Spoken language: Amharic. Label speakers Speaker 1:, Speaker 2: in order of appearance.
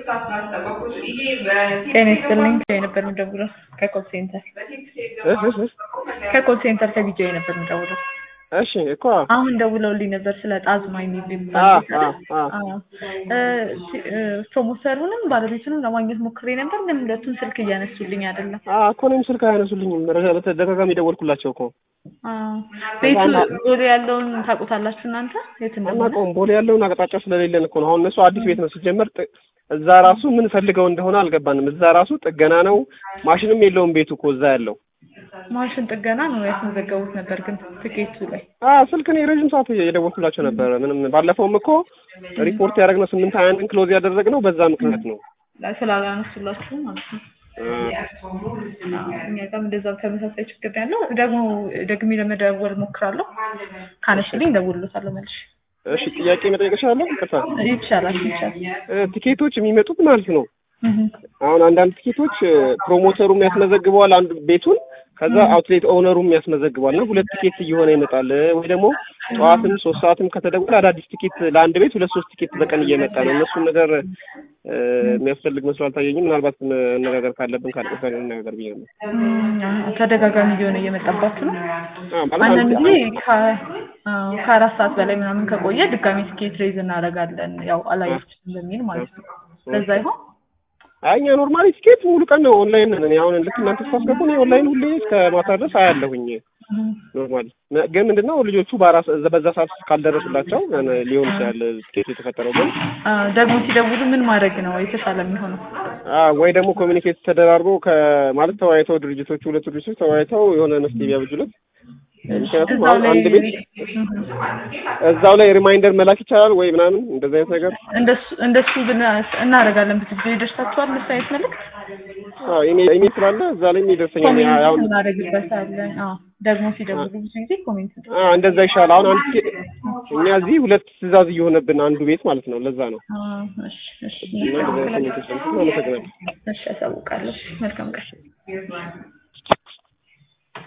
Speaker 1: ጤና ይስጥልኝ ነበር የምደውለው ከኮል ሴንተር
Speaker 2: እህ እህ እህ
Speaker 1: ከኮል ሴንተር ከቪዲዮ ነበር የምደውለው።
Speaker 2: እሺ እኮ
Speaker 1: አሁን ደውለውልኝ ነበር ስለ ጣዝማ የሚል
Speaker 2: አ
Speaker 1: የሚባል ቤት
Speaker 2: አ
Speaker 1: አይደል?
Speaker 2: አ
Speaker 1: አዎ። እ ሲ- እ ፕሮሞተሩንም ባለቤቱንም ለማግኘት ሞክሬ ነበር፣ ግን ሁለቱም ስልክ እያነሱልኝ አይደለም።
Speaker 2: አ እኮ እኔም ስልክ አያነሱልኝም። ረጋ- በተደጋጋሚ ደወልኩላቸው እኮ
Speaker 1: አዎ። ቤቱ
Speaker 2: ከዛ-
Speaker 1: ቦሌ ያለውን ታውቁታላችሁ እናንተ የት እንደሆነ?
Speaker 2: አናውቀውም። ቦሌ ያለውን አቅጣጫ ስለሌለን እኮ ነው። አሁን እነሱ አዲስ ቤት ነው ሲጀመር። ጥ- እዛ ራሱ ምን ፈልገው እንደሆነ አልገባንም። እዛ ራሱ ጥገና ነው፣ ማሽንም የለውም ቤቱ እኮ እዛ ያለው።
Speaker 1: ማሽን ጥገና ነው ያስመዘገቡት ነበር፣ ግን ትኬቱ ላይ
Speaker 2: አ ስልክ እኔ ረዥም ሰዓት የደወልኩላቸው ነበረ። ምንም ባለፈውም እኮ ሪፖርት ያደረግነው ስምንት ሀያ አንድን ክሎዝ ያደረግነው በዛ ምክንያት ነው።
Speaker 1: ስላላነሱላችሁ ማለት ነው።
Speaker 2: አ
Speaker 1: አዎ፣ እኛ ጋርም እንደዛው ተመሳሳይ ችግር ነው ያለው። ደግሞ ደግሜ ለመደወል ሞክራለሁ። ካነሽልኝ እደውልለታለሁ መልሼ።
Speaker 2: እሺ ጥያቄ መጠየቅ እችላለሁ? ይቅርታ
Speaker 1: ይቻላል ይቻላል።
Speaker 2: እ ቲኬቶች የሚመጡት ማለት ነው
Speaker 1: እህ
Speaker 2: አሁን አንዳንድ ቲኬቶች ፕሮሞተሩም ያስመዘግበዋል አንዱ ቤቱን ከዛ አውትሌት ኦነሩም ያስመዘግባል እና ሁለት ቲኬት እየሆነ ይመጣል። ወይ ደግሞ ጠዋትም ሶስት ሰዓትም ከተደወለ አዳዲስ ቲኬት ለአንድ ቤት ሁለት ሶስት ቲኬት በቀን እየመጣ ነው። እነሱን ነገር እ የሚያስፈልግ መስሎ አልታየኝም። ምናልባት መነጋገር ካለብን ካለበት ጋር እንነጋገር ብዬ ነው።
Speaker 1: እም፣ ተደጋጋሚ እየሆነ እየመጣባችሁ ነው።
Speaker 2: አዎ ማለት
Speaker 1: አንዳንድ
Speaker 2: አንድ
Speaker 1: ጊዜ ከ- አዎ፣ ከአራት ሰዓት በላይ ምናምን ከቆየ ድጋሚ ትኬት ሬዝ እናደርጋለን። ያው አላየችም በሚል ማለት ነው። ለዛ ይሆን
Speaker 2: አይ እኛ ኖርማሊ ቲኬት ሙሉ ቀን ነው ኦንላይን ነን። እኔ አሁን ልክ እናንተ ስታስገቡ እኔ ኦንላይን ሁሌ እስከ ማታ ድረስ አያለሁኝ።
Speaker 1: እህ
Speaker 2: ኖርማሊ ግን ምንድነው ልጆቹ በአራስ በዛ ሰዓት ካልደረሱላቸው ሊሆን ይችላል ቲኬት የተፈጠረው ግን
Speaker 1: አ፣ ደግሞ ሲደውሉ ምን ማድረግ ነው የተሻለ የሚሆነው?
Speaker 2: አ ወይ ደግሞ ኮሚኒኬት ተደራርጎ ከማለት ተወያይተው ድርጅቶቹ ሁለቱ ድርጅቶች ተወያይተው የሆነ መፍትሄ ቢያበጁለት። ምክንያቱም
Speaker 1: እዛው
Speaker 2: አሁን
Speaker 1: ላይ
Speaker 2: አንድ ቤት እዛው ላይ ሪማይንደር መላክ ይቻላል ወይ ምናምን እንደዚህ አይነት ነገር
Speaker 1: እንደሱ እንደሱ ብን እናደርጋለን። ብዙ ጊዜ ይደርሳችኋል እንደሱ አይነት መልዕክት
Speaker 2: አዎ ኢሜል ኢሜል ስላለ እዛ ላይ ይደርሰኛል። ያ-
Speaker 1: ኮሜንት
Speaker 2: አሁን
Speaker 1: እናደርግበታለን። አዎ ደግሞ ሲደውሉ ብዙ ጊዜ ኮሜንት
Speaker 2: አ እንደዛ ይሻላል። አሁን አንድ ቲኬት እኛ እዚህ ሁለት ትዕዛዝ እየሆነብን አንዱ ቤት ማለት ነው። ለዛ ነው
Speaker 1: አ፣ እሺ እሺ
Speaker 2: እና እንደዛ አይነት ኮሚኒኬሽን አመሰግናለሁ።
Speaker 1: እሺ፣ ያሳውቃለሁ። መልካም ቀን